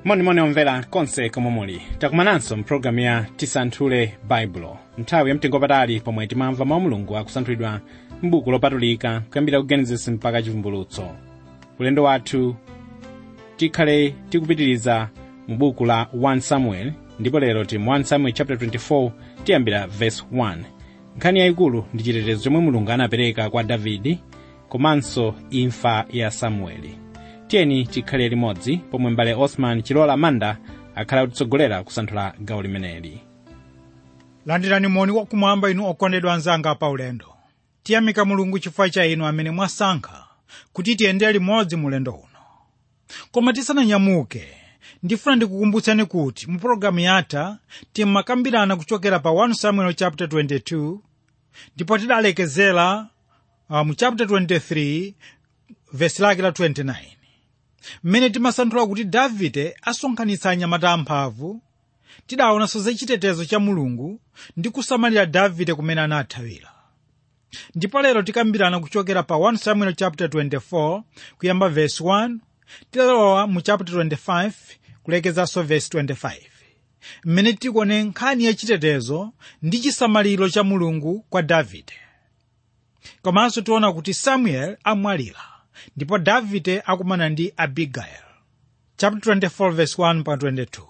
monimoni omvera konse komwe muli takumananso mpulogalamu ya tisanthule baibulo nthawi yamtengopatali pomwe timamva mawu mulungu akusanthulidwa m'buku lopatulika kuyambira ku genesis mpaka chivumbulutso ulendo wathu tikhale tikupitiriza mu buku la 1 samuel ndipo lero tili mu 1 samuel chapter 24 tiyambira verse 1 nkhani yayikulu ndi chitetezo chomwe mulungu anapereka kwa davidi komanso imfa ya samueli tiyeni tikhale limodzi pomwe mbale osman chilola manda akhala kutitsogolera kusanthula gawo limeneli landirani moni wakumwamba inu okondedwa anzanga pa ulendo tiyamika mulungu chifukwa cha inu amene mwasankha kuti tiyendere limodzi mu ulendo uno koma tisananyamuke ndifuna ndikukumbutseni kuti mu pologalamu yatha timmakambirana kuchokera pa 1 samuel chapter 22 ndipo tidalekezera uh, mu chapter 23 vesi lake la 29 mmene timasanthula kuti davide asonkhanitsa anyamata amphamvu tidaonanso za chitetezo cha mulungu ndi kusamalira davide kumene anathawira ndipo lero tikambirana kuchokera pa 1 samuel chapter 24 kuyamba verse 1 tilowa mu chapter 25 kulekezanso verse 25 mmene tikuone nkhani ya chitetezo ndi chisamaliro cha mulungu kwa davide komanso tiona kuti samuel amwalira ndipo davide akumana ndi abigail chapter 24 verse 1 pa 22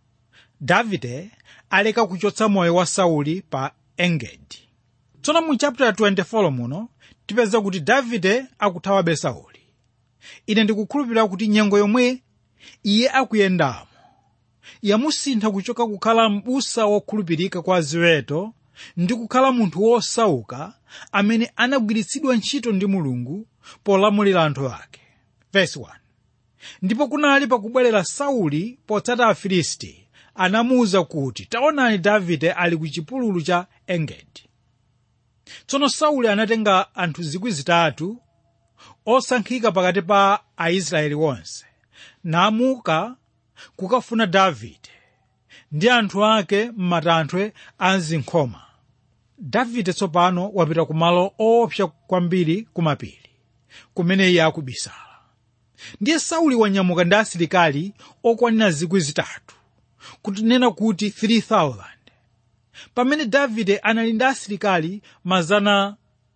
davide aleka kuchotsa moyo wa sauli pa engedi tsono mu chapter 24 muno tipeza kuti davide akuthawabe sauli ine ndikukhulupirira kuti nyengo yomwe iye akuyendamo yamusintha kuchoka kukhala m'busa wokhulupirika kwa ziweto ndi kukhala munthu wosauka amene anagwiritsidwa ntchito ndi mulungu polamulira anthu ake Verse 1. ndipo kunali pakubwerera sauli potsata afilisti anamuwuza kuti taonani davide ali ku chipululu cha engedi tsono sauli anatenga anthu zikwi zitatu osankhika pakati pa aisraeli onse namuka kukafuna davide ndi anthu ake m'matanthwe a zinkhoma davide tsopano wapita ku malo oopsa kwambiri kumapiri kumene iye akubisala ndiye sauli wanyamuka ndi asilikali okwanira zikwi zitatu kutinena kuti 3000 pamene davide anali ndi asilikali mazana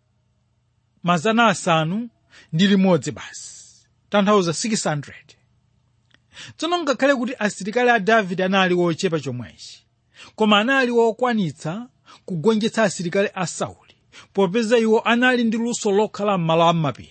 mazana asanu ndi limodzi basi tanthauza 600 tsono ngakhale kuti asilikali a davide anali wochepa chomwechi koma anali wokwanitsa kugonjetsa asilikali a sauli popeza iwo anali ndi luso lokhala m'malo am'mapiri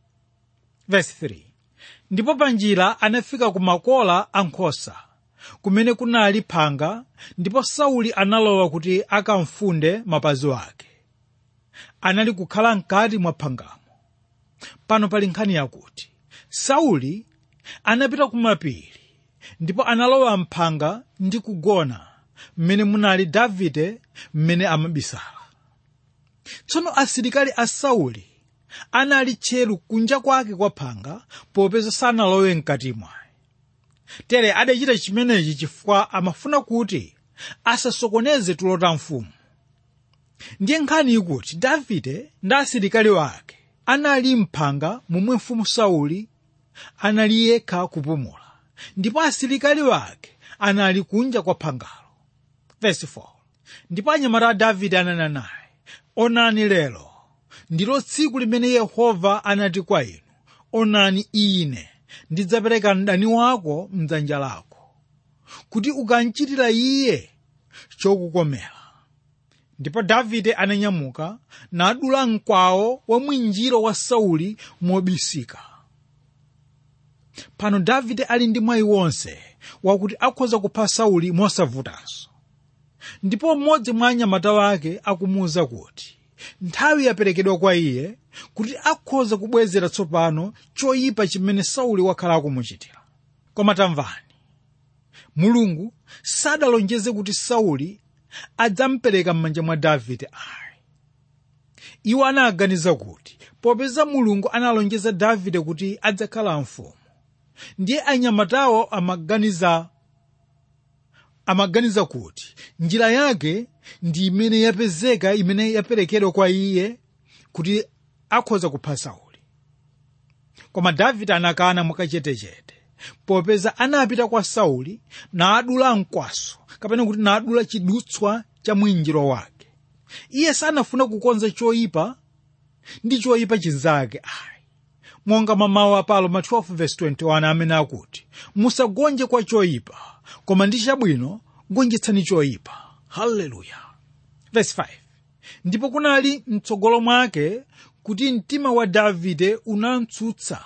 Verse 3. ndipo panjira anafika ku makola a nkhosa kumene kunali phanga ndipo sauli analowa kuti akamfunde mapazi ake anali kukhala mkati mwa phangamo pano pali nkhani yakuti sauli anapita kumapiri ndipo analowa mphanga ndi kugona mmene munali davide mmene amabisala tsono asilikali a sauli anali tcheru kunja kwake kwa phanga popeza sanalowe mkati mwaye tere adachita chimenechi chifukwa amafuna kuti asasokoneze tulo ta mfumu ndiye nkhani ikuti davide ndi asilikali wake anali mphanga momwe mfumu sauli anali yekha kupumula ndipo asilikali wake anali kunja kwa phangalo Verse 4. ndipo anyamata a davide ananena naye onani lero ndilo tsiku limene yehova anati kwa inu onani ine ndidzapereka mdani wako mdzanja lako kuti ukamchitira iye chokukomera ndipo davide ananyamuka nadula mkwawo wa mwinjiro wa sauli mobisika pano davide ali ndi mwayi wonse wakuti akhoza kupha sauli mosavutanso ndipo mmodzi mwa anyamata wake akumuwuza kuti nthawi yaperekedwa kwa iye kuti akhoza kubwezera tsopano choyipa chimene sauli wakhala akumuchitira koma tamvani mulungu sadalonjeze kuti sauli adzampereka m'manja mwa davide ayi iwo anaganiza kuti popeza mulungu analonjeza davide kuti adzakhala mfumu ndiye anyamatawo amaganiza amaganiza kuti njira yake ndi imene yapezeka imene yaperekedwa kwa iye kuti akhoza kupha sauli koma davide anakana mwakachetechete popeza anapita kwa sauli naadula mkwaso kapena kuti naadula chidutswa cha mwinjiro wake iye sanafuna kukonza choyipa ndi choyipa chinzake ayi monga mamawu a Paulo ma 12:21 amene akuti musagonje kwa choyipa koma ndi chabwino gonjetsani choyipa haleluya verse 5 ndipo kunali mtsogolo mwake kuti mtima wa davide unamtsutsa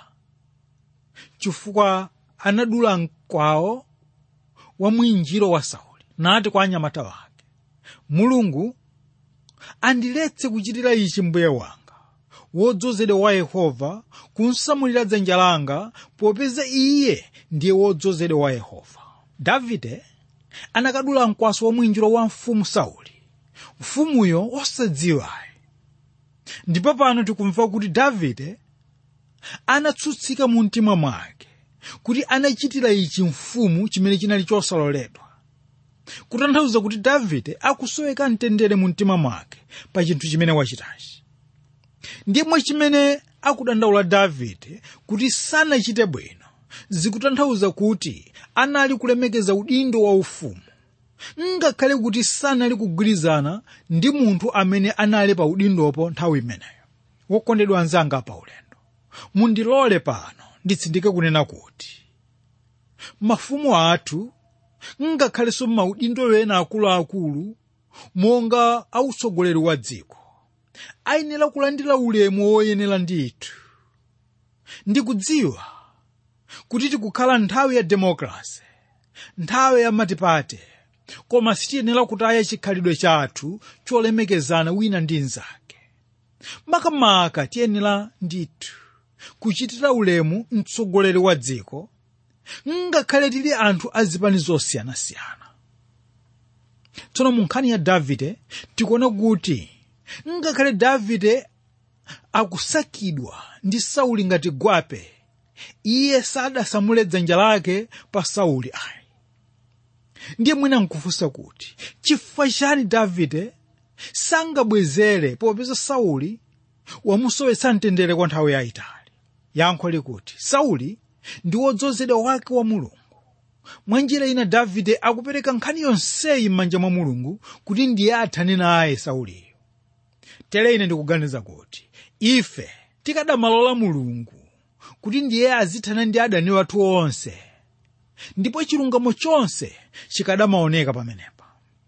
chifukwa anadula mkwawo wa mwinjiro wa sauli nati kwa anyamata wake mulungu andiletse kuchitira ichi mbuye wanga wodzozedwa wa yehova kunsamulira dzanja langa popeza iye ndiye wodzozedwa wa yehova davide anakadula mkwaso wa mwinjiro wa mfumu sauli mfumuyo osadziwayi ndipo pano tikumva kuti davide anatsutsika mu mtima mwake kuti anachitira ichi mfumu chimene chinali chosaloledwa kutanthauza kuti davide akusoweka mtendere mu mtima mwake pa chinthu chimene wachitachi ndimwe chimene akudandaula davide kuti sanachite bwino zikutanthauza kuti anali kulemekeza udindo wa ufumu ngakhale kuti sanali kugwirizana ndi munthu amene anali pa udindopo nthawi imeneyo wokondedwa anzanga pa ulendo mundilole pano nditsindike kunena kuti mafumu athu ngakhalenso maudindo ena akuluakulu monga autsogoleri wa dziko ayenera kulandira ulemu woyenera ndithu ndikudziwa kuti tikukhala nthawi ya demokrasi nthawi ya matipate koma sitiyenera kutaya chikhalidwe chathu cholemekezana wina ndi mnzake makamaka tiyenera ndithu kuchitira ulemu mtsogoleri wa dziko ngakhale tili anthu azipani zosiyanasiyana tsono mu nkhani ya davide tikuona kuti ngakhale davide akusakidwa ndi sauli ngati gwape iye sadasamule dzanja lake pa sauli ayi ndiye mwina nkufunsa kuti chifukwa chani davide sangabwezere popeza sauli wamusowetsa mtendere kwa nthawi yayitali yankho likuti sauli ndi wodzozedwa wake wa mulungu mwa njira ina davide akupereka nkhani yonseyi m'manja mwa mulungu kuti ndiye athane naye sauliyo tere ine ndikuganiza kuti ife tikadamalola mulungu kuti ndiye azithana ndi adani wathu onse ndipo chilungamo chonse chikadamaoneka pamenepa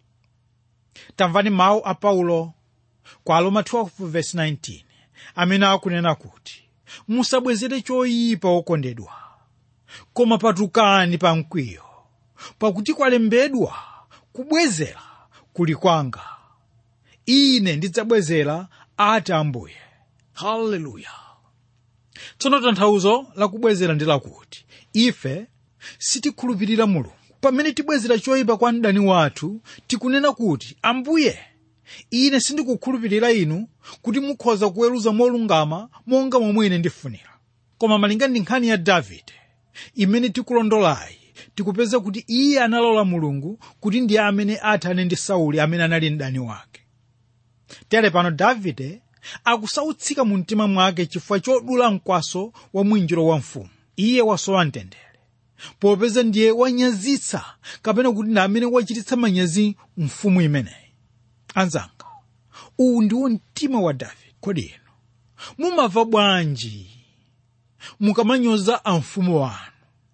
tamvani mawu a paulo kwa aroma 12:19 amene akunena kuti musabwezere choyipa okondedwa koma patukani pa mkwiyo pakuti kwalembedwa kubwezera kuli kwanga ine ndidzabwezera ati ambuye haleluya tsono tanthauzo lakubwezera ndi lakuti ife sitikhulupirira mulungu pamene tibwezera choyipa kwa mdani wathu tikunena kuti ambuye ine sindikukhulupirira inu kuti mukhoza kuweruza molungama monga momwe ine ndifunira koma malinga ndi nkhani ya davide imene tikulondolayi tikupeza kuti iye analola mulungu kuti ndiye amene athane ndi sauli amene anali mdani wake tere pano davide akusautsika mu mtima mwake chifukwa chodula mkwaso wa mwinjiro wa mfumu iye wasowa mtendere popeza ndiye wanyazitsa kapena kuti ndi amene wachititsa manyazi mfumu imeneyi anzanga uwu ndiwo mtima wa davide kodi inu mumava bwanji mukamanyoza amfumu wanu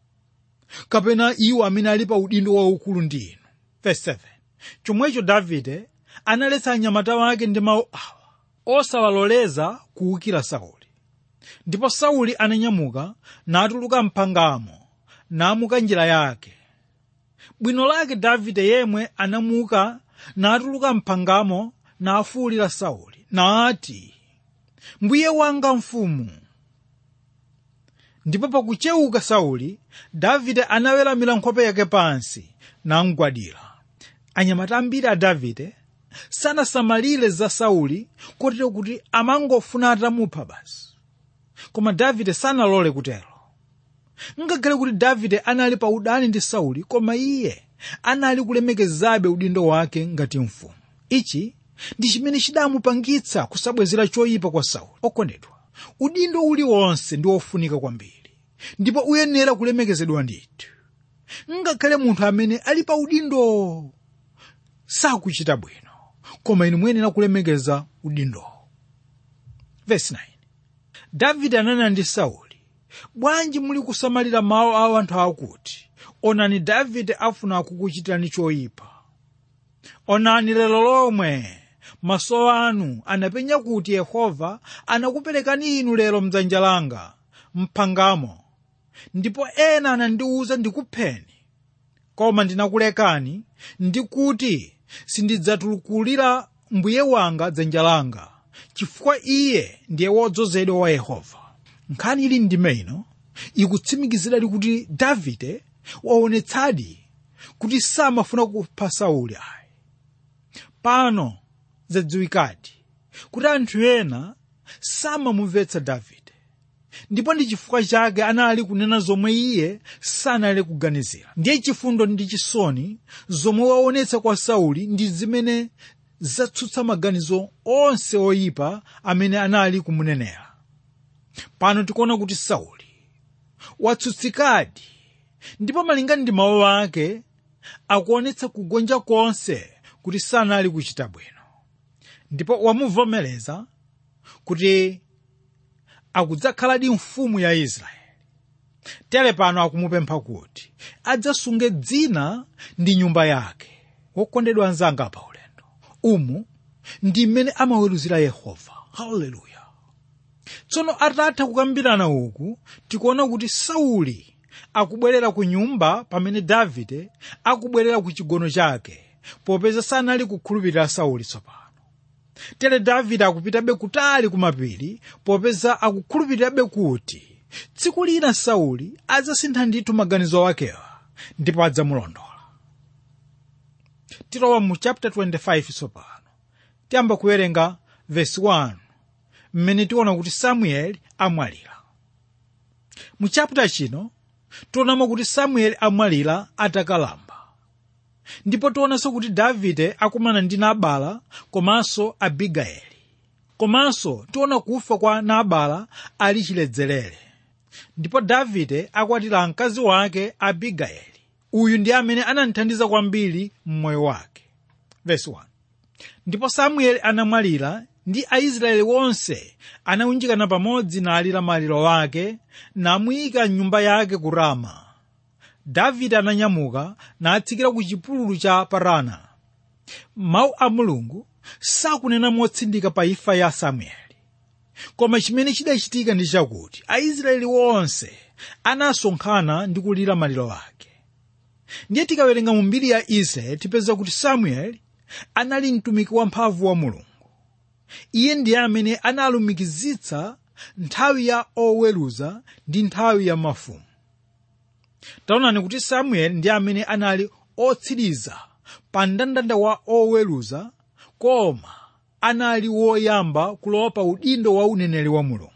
kapena iwo amene ali pa udindo waukulu ndi inu verse 7 chomwecho davide analetsa anyamata wake ndi mawu awa osawaloleza kuwukira sauli ndipo sauli ananyamuka natuluka mphangamo namuka njira yake bwino lake davide yemwe anamuka natuluka mphangamo nafuwulira sauli nati mbuye wanga mfumu ndipo pakuchewuka sauli davide anaweramira nkhope yake pansi namgwadira anyamata ambiri a davide sanasamalire za sauli kotero kuti amangofuna atamupha basi koma davide sanalole kutero ngakhale kuti davide anali pa udani ndi sauli koma iye anali kulemekezabe udindo wake ngati mfumu ichi ndi chimene chidamupangitsa kusabwezera choyipa kwa sauli okondedwa udindo uliwonse ndi wofunika kwambiri ndipo uyenera kulemekezedwa ndithu ngakhale munthu amene ali pa udindo sakuchita bwino koma inu muyenera kulemekeza udindowo Verse 9. davide ananena ndi sauli bwanji muli kusamalira mawu a anthu akuti onani davide afuna kukuchitirani choyipa onani lero lomwe maso anu anapenya kuti yehova anakuperekani inu lero mdzanja langa mphangamo ndipo ena anandiwuza ndikupheni koma ndinakulekani ndikuti sindidzatulukulira mbuye wanga dzanja langa chifukwa iye ndiye wodzozedwa wa yehova nkhani ili ndime ino ikutsimikiziradi kuti davide waonetsadi kuti samafuna kupha sauli ayi pano zadziwikadi kuti anthu ena samamumvetsa davide ndipo ndi chifukwa chake anali kunena zomwe iye sanali kuganizira ndiye chifundo ndi chisoni zomwe waonetsa kwa sauli ndi zimene zatsutsa maganizo onse oyipa amene anali kumunenera pano tikuona kuti sauli watsutsikadi ndipo malingana ndi mawu ake akuonetsa kugonja konse kuti sanali kuchita bwino ndipo wamuvomereza kuti akudzakhaladi mfumu ya israeli tere pano akumupempha kuti adzasunge dzina ndi nyumba yake wokondedwa anzanga pa ulendo umu ndi mmene amaweruzira yehova haleluya tsono atatha kukambirana uku tikuona kuti sauli akubwerera ku nyumba pamene davide akubwerera ku chigono chake popeza sanali kukhulupirira sauli tsopano tere davide akupitabe kutali kumapiri popeza akukhulupirirabe kuti tsiku lina sauli adzasintha ndithu maganizo akewa ndipo adzamulondola tilowa mu chapter 25 tsopano tiyamba kuwerenga vesi 1 mmene tiona kuti samueli amwalira mu chapter chino tionamo kuti samueli amwalira atakalamba ndipo tionanso kuti davide akumana ndi nabala komanso abigayeli komanso tiona kufa kwa nabala ali chiledzerere ndipo davide akwatira mkazi wake abigayeli uyu ndi amene anamthandiza kwambiri mmoyo wake Verse 1. ndipo samueli anamwalira ndi aisraeli wonse anawunjikana pamodzi nalira maliro ake namuyika mnyumba yake ku rama davide ananyamuka natsikira ku chipululu cha parana mawu a mulungu sakunena motsindika pa imfa ya samueli koma chimene chidachitika ndi chakuti aisraeli wonse anasonkhana ndi kulira maliro ake ndiye tikawerenga mu mbiri ya israeli tipeza kuti samueli anali mtumiki wamphamvu wa mulungu iye ndiye amene analumikizitsa nthawi ya oweruza ndi nthawi ya mafumu taonani kuti samueli ndi amene anali otsiriza pa mndandanda wa oweruza koma anali woyamba kulowa pa udindo wa uneneri wa mulungu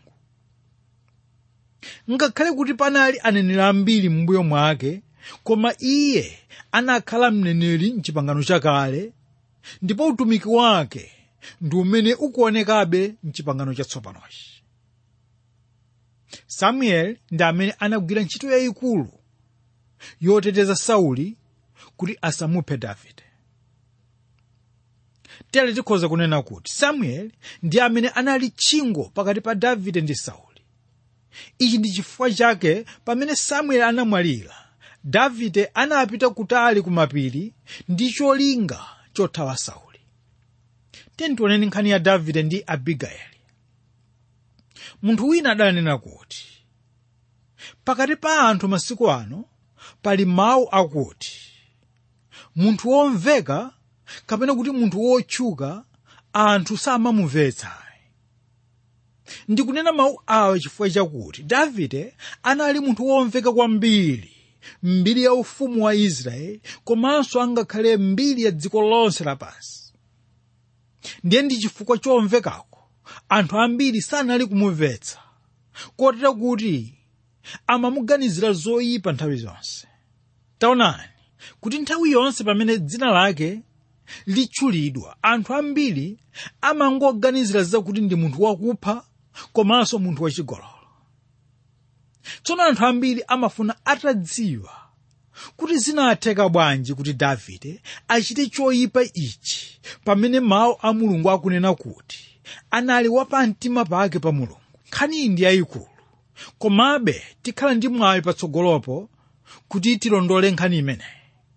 ngakhale kuti panali aneneri ambiri m'mbuyo mwake koma iye anakhala mneneri mchipangano chakale ndipo utumiki wake ndi umene ukuonekabe mchipangano chatsopanochi samueli ndi amene anagwira ntchito yayikulu yoteteza sauli kuti asamuphe davide tere tikhoza kunena kuti samueli ndi amene anali tchingo pakati pa davide ndi sauli ichi ndi chifukwa chake pamene samueli anamwalira davide anapita kutali kumapiri ndi cholinga chothawa sauli tiyeni tioneni nkhani ya davide ndi abigayeli munthu wina adanena kuti pakati pa anthu masiku ano pali mawu akuti munthu womveka kapena kuti munthu wotchuka anthu samamumvetsa ndikunena mawu awa chifukwa chakuti davide anali munthu womveka kwambiri mbiri ya ufumu wa israeli komanso angakhale mbiri ya dziko lonse lapansi ndiye ndi chifukwa chomvekako anthu ambiri sanali kumumvetsa kotera kuti amamuganizira zoyipa nthawi zonse taonani kuti nthawi yonse pamene dzina lake litchulidwa anthu ambiri amangoganizira zakuti ndi munthu wakupha komanso munthu wachigololo tsono anthu ambiri amafuna atadziwa kuti zinatheka bwanji kuti davide achite choyipa ichi pamene mawu a mulungu akunena kuti anali wapamtima pake pa mulungu nkhani iyi ndi yayikulu komabe tikhala ndi mwayi patsogolopo kuti tilondole nkhani imeneyi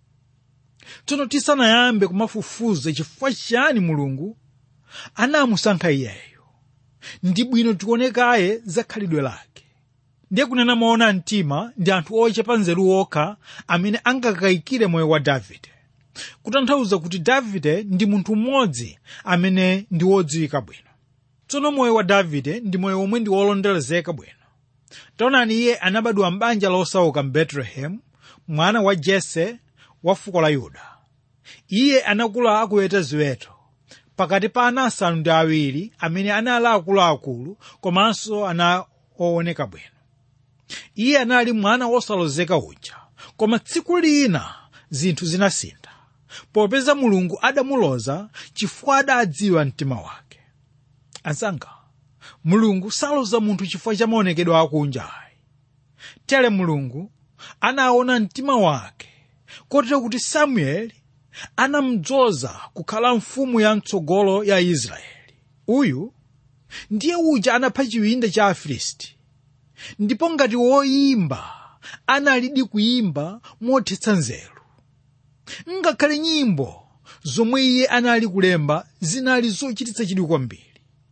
tsono tisanayambe kumafufuza chifukwa chiyani mulungu anamusankha iyeyo ndi bwino tionekaye za khalidwe lake ndiye kunena moona mtima ndi anthu ochepa nzeru okha amene angakayikire moyo wa davide kutanthauza kuti davide ndi munthu mmodzi amene ndi wodziwika bwino tsono moyo wa davide ndi moyo omwe ndi wolondelezeka bwino taonani iye anabadwa m'banja losauka mbetulehemu mwana wa jese wa fuko la yuda iye anakula akuweta ziweto pakati pa ana asanu ndi awiri amene anali akuluakulu komanso ana ooneka bwino iye anali mwana wosalozeka uja koma tsiku lina zinthu zinasintha popeza mulungu adamuloza chifukwa adadziwa mtima wake anzanga mulungu saloza munthu chifukwa cha maonekedwe akunja ayi tere mulungu anaona mtima wake kotero kuti samueli anamudzoza kukhala mfumu ya mtsogolo ya israeli uyu ndiye uja anapha chiwinda cha afilisti ndipo ngati woyimba analidi kuyimba mothetsa nzeru ngakhale nyimbo zomwe iye anali kulemba zinali zochititsa chidwi kwambiri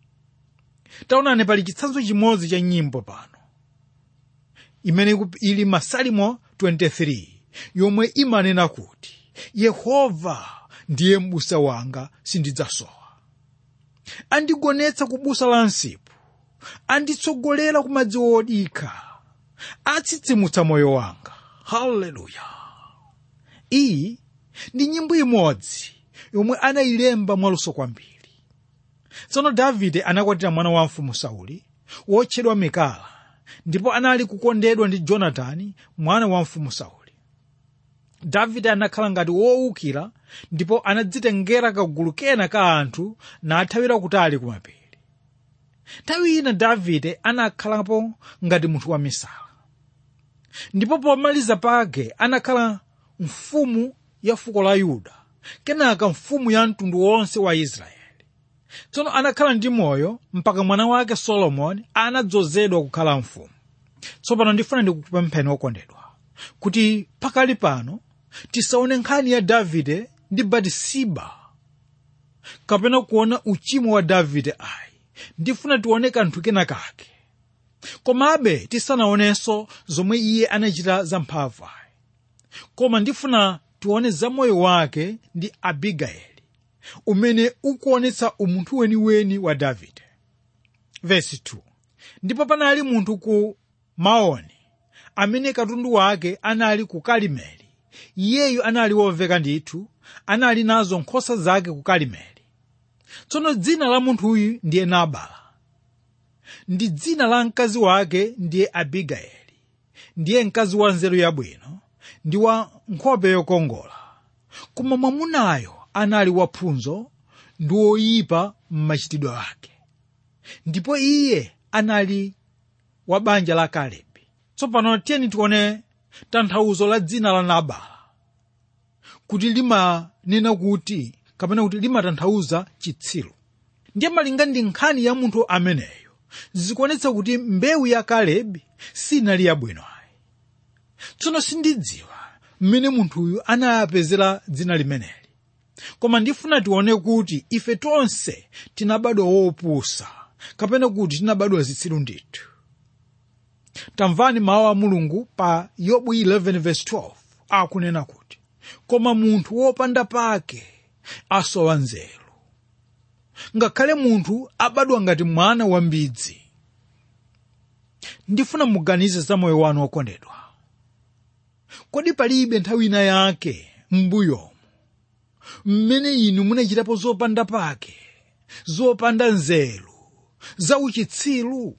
taonani pali chitsanzo chimodzi cha nyimbo pano imene ili masalimo 23 yomwe imanena kuti yehova ndiye m'busa wanga sindidzasowa andigonetsa ku busa la msipu anditsogolera ku madzi odikha atsitsimutsa moyo wanga haleluya iyi ndi nyimbo imodzi yomwe anayilemba mwaluso kwambiri tsono davide anakwatira mwana wa mfumu sauli wotchedwa mikala ndipo anali kukondedwa ndi jonatani mwana wa mfumu sauli davide anakhala ngati wowukira ndipo anadzitengera kagulu kena ka anthu nathawira kutali kumapiri nthawi ina davide anakhalapo ngati munthu wamisala ndipo pomaliza pake anakhala mfumu ya fuko la yuda kenaka mfumu ya mtundu wonse wa israeli tsono anakhala ndi moyo mpaka mwana wake solomoni anadzozedwa kukhala mfumu tsopano ndifuna ndikupempheni okondedwa kuti pakali pano tisaone nkhani ya davide ndi batisiba kapena kuona uchimo wa davide ayi ndifuna tione kanthu kena kake komabe tisanaonenso zomwe iye anachita zamphamvu ayi koma ndifuna tione za moyo wake ndi abigayeli umene ukuonetsa umunthu weniweni wa davide vesi 2 ndipo panali munthu ku maoni amene katundu wake anali ku kalimeli iyeyu anali woveka ndithu anali nazo nkhosa zake ku kalimeli tsono dzina la munthuyu ndiye nabala ndi dzina la mkazi wake ndiye abigayeli ndiye mkazi wa nzeru yabwino ndi wa nkhope yokongola koma mwamunayo anali wapfunzo ndi woyipa m'machitidwe ake ndipo iye anali wa banja la kalebi tsopano tiyeni tione tanthauzo la dzina la nabala kuti limanena kuti kapena kuti limatanthauza chitsiru ndiye malinga ndi nkhani ya munthu ameneyo zikuonetsa kuti mbewu ya kalebi sinali yabwino ayi tsono sindidziwa mmene munthuyu anayapezera dzina limeneli koma ndifuna tione kuti ife tonse tinabadwa wopusa kapena kuti tinabadwa zitsiru ndithu tamvani mawu a mulungu pa yobu 11:12 akunena kuti koma munthu wopanda pake asowa nzeru ngakhale munthu abadwa ngati mwana wambidzi ndifuna muganize za moyo wanu wokondedwa kodi palibe nthawi ina yake m'mbuyomu mmene inu munachitapo zopanda pake zopanda nzeru zauchitsiru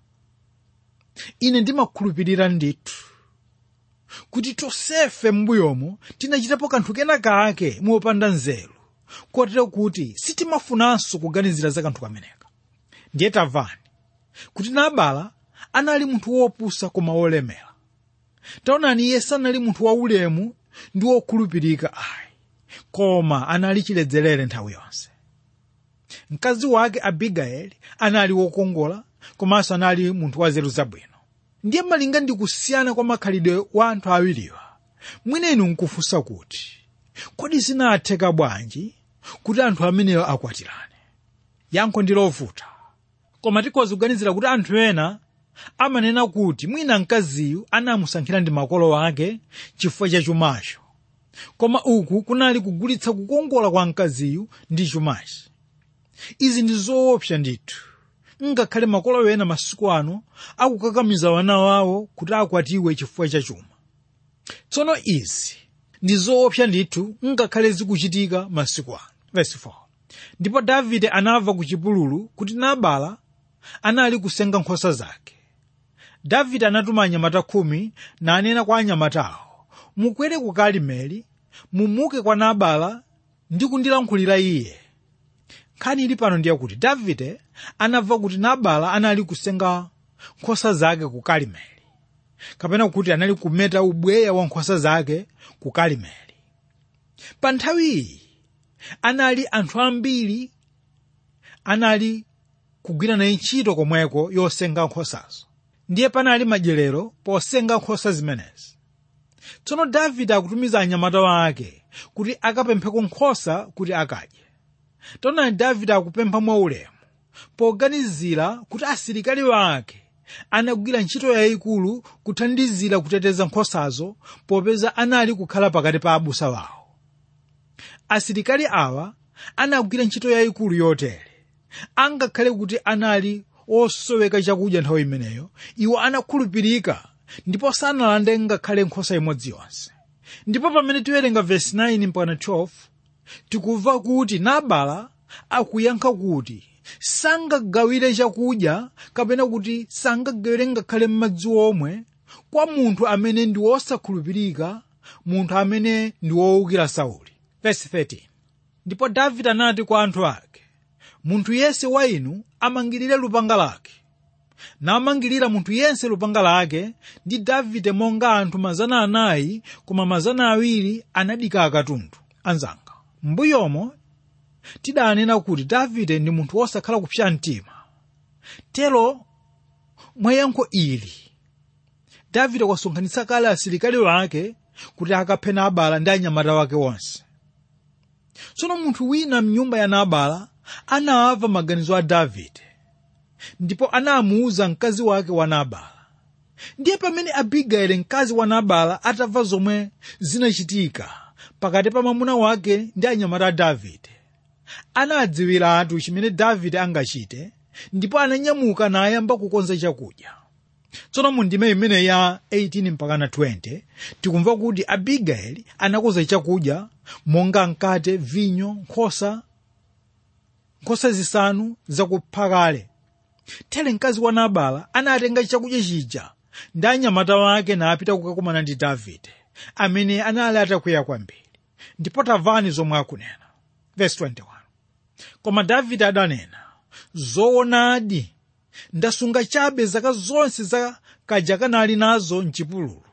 ine ndimakhulupirira ndithu kuti tonsefe m'mbuyomu tinachitapo kanthu kena kake mopanda nzeru kotero kuti sitimafunanso kuganizira za kanthu kameneka ndiye tamvani kuti nabala anali munthu wopusa koma wolemera taonani iye sanali munthu waulemu ndi wokhulupirika ayi koma anali chiledzerere nthawi yonse mkazi wake abigayeli anali wokongola komanso anali munthu wa nzeru zabwino ndiye malinga ndi kusiyana kwa makhalidwe wa anthu awiriwa mwina inu nkufunsa kuti kodi zinatheka bwanji kuti anthu ameneyo akwatirane yankho ndi lovuta koma tikhoza kuganizira kuti anthu ena amanena kuti mwina mkaziyu anamusankhira ndi makolo ake chifukwa cha chumacho koma uku kunali kugulitsa kukongola kwa mkaziyu ndi chumachi izi ndi zoopsa ndithu ngakhale makolo ena masiku ano akukakamiza wana wawo kuti akwatiwe chifukwa cha chuma tsono izi ndi zoopsa ndithu ngakhale zikuchitika masiku ano Verse 4. ndipo davide anamva ku chipululu kuti nabala anali kusenga nkhosa zake davide anatuma anyamata khumi nanena kwa anyamatawo mukwere ku karimeli mumuke kwa nabala ndi kundilankhulira iye nkhani ili pano ndiye kuti davide anamva kuti nabala anali kusenga nkhosa zake ku karimeli kapena kuti anali kumeta ubweya wa nkhosa zake ku karimeli pa nthawi iyi anali anthu ambiri anali kugwira naye ntchito komweko yosenga nkhosazo ndiye panali madyerero posenga nkhosa zimenezi tsono davide akutumiza anyamata wake kuti akapempheko nkhosa kuti akadye taonani davide akupempha mwaulemu poganizira kuti asilikali wake anagwira ntchito yayikulu kuthandizira kuteteza nkhosazo popeza anali kukhala pakati pa abusa wawo asilikali awa anagwira ntchito yayikulu yotere angakhale kuti anali osoweka chakudya nthawi imeneyo iwo anakhulupirika ndipo sanalande ngakhale nkhosa imodzi yonse ndipo pamene tiwerenga vesi 9 mpaka 12 tikumva kuti nabala akuyankha kuti sangagawire chakudya kapena kuti sangagawire ngakhale m'madzi omwe kwa munthu amene ndi wosakhulupirika munthu amene ndi wowukira sauli Verse 13. ndipo davide anati kwa anthu ake munthu yense wa inu amangirire lupanga lake namangirira munthu yense lupanga lake ndi davide monga anthu mazana anayi koma mazana awiri anadika akatundu anzanga m'mbuyomo tidanena kuti davide ndi munthu wosakhala kupsa mtima tero mwa yankho ili davide wasonkhanitsa kale asilikali wake kuti akaphe nabala ndi anyamata wake onse tsono munthu wina mnyumba ya nabala anamva maganizo a davide ndipo anamuwuza mkazi wake wa nabala ndiye pamene abigayeli mkazi wa nabala atamva zomwe zinachitika pakati pa mwamuna wake ndi anyamata a davide anadziwiratu chimene davide angachite ndipo ananyamuka nayamba kukonza chakudya tsono mu ndime imene ya 18 mpakana 20 tikumva kuti abigayeli anakonza chakudya monga mkate vinyo nkhosa nkhosa zisanu zakupha kale tere mkazi wa nabala anatenga chakudya chija ndi anyamata wake napita kukakumana ndi davide amene anali atakwiya kwambiri ndipo tamvani zomwe akunena Verse 21. koma davide adanena zoonadi ndasunga chabe zaka zonse za kaja kanali nazo mchipululu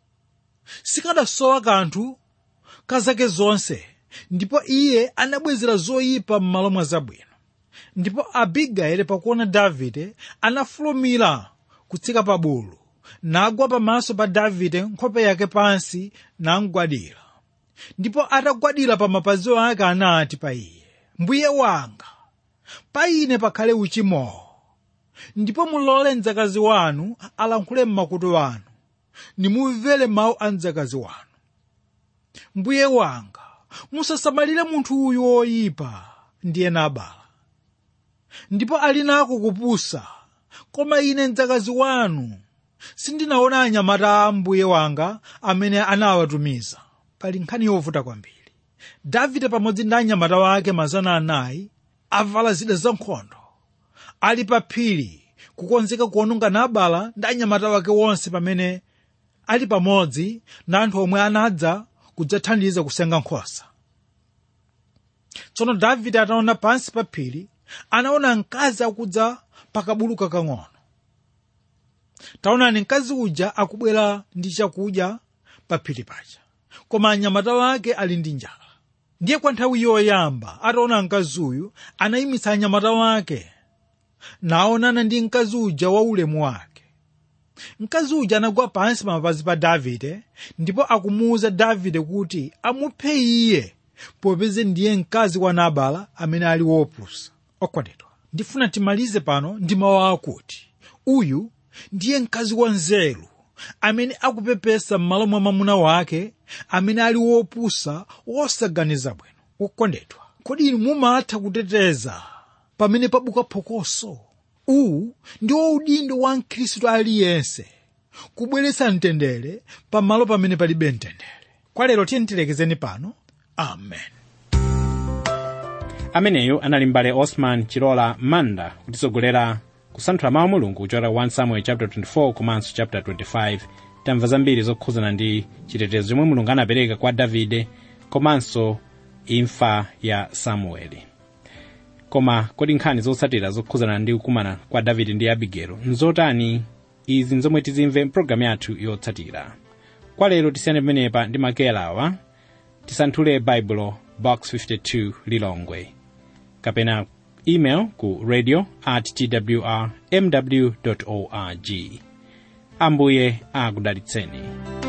sikadasowa kanthu ka zake zonse ndipo iye anabwezera zoyipa m'malo mwa zabwino ndipo abigayeli pakuona davide anafulumira kutsika pa bulu nagwa pamaso pa davide nkhope yake pansi namgwadira ndipo atagwadira pa mapazi ake anati pa iye mbuye wanga pa ine pakhale uchimowo ndipo mulole mdzakazi wanu alankhule m'makutu anu nimumvere mawu a mdzakazi wanu mbuye wanga musasamalire munthu uyu woyipa ndiye nabala ndipo ali nako kupusa koma ine mdzakazi wanu sindinaona anyamata a mbuye wanga amene anawatumiza pali nkhani yovuta kwambiri davide pamodzi ndi anyamata wake mazana anayi avala zida zankhondo ali pa phiri kukonzeka kuononga nabala ndi anyamata wake wonse pamene ali pamodzi na anthu omwe anadza kudzathandiza kusenga nkhosa tsono davide ataona pansi pa phiri anaona mkazi akudza pakabulu kakang'ono taonani mkazi uja akubwera ndi chakudya pa phiri paja koma anyamata wake ali ndi njala ndiye kwa nthawi yoyamba ataona mkazi uyu anayimitsa anyamata wake naonana ndi mkazi uja wa ulemu wake mkazi uja anagwa pansi pamapazi pa davide ndipo akumuwuza davide kuti amuphe iye popeze ndiye mkazi wa nabala amene ali wopusa okondedwa ndifuna timalize pano ndi mawu akuti uyu ndiye mkazi wa nzeru amene akupepesa m'malo mwa mwamuna wake amene ali wopusa wosaganiza bwino wokondedwa kodi inu mumatha kuteteza pamene pabuka phokoso uwu ndiwo udindo wa mkhristu aliyense kubweretsa mtendere pamalo pamene palibe mtendere kwa lero tiye tilekezeni pano amen ameneyu anali mbale osman chilola manda kutisogolera kusanthula mawu a mulungu kuchokera 1 samuel chapter 24 komanso chapter 25 tamva zambiri zokhuzana ndi chitetezo chomwe mulungu anapereka kwa davide komanso imfa ya samueli koma kodi nkhani zotsatira zokhuzana ndi kukumana kwa davide ndi abigelo nzotani izi nzomwe tizimve mpulogalamu yathu yotsatira kwa lero tisiyane pamenepa ndi makeyalawa tisanthule baibulo box 52 lilongwe kapena email ku radio at twr mw org ambuye akudalitseni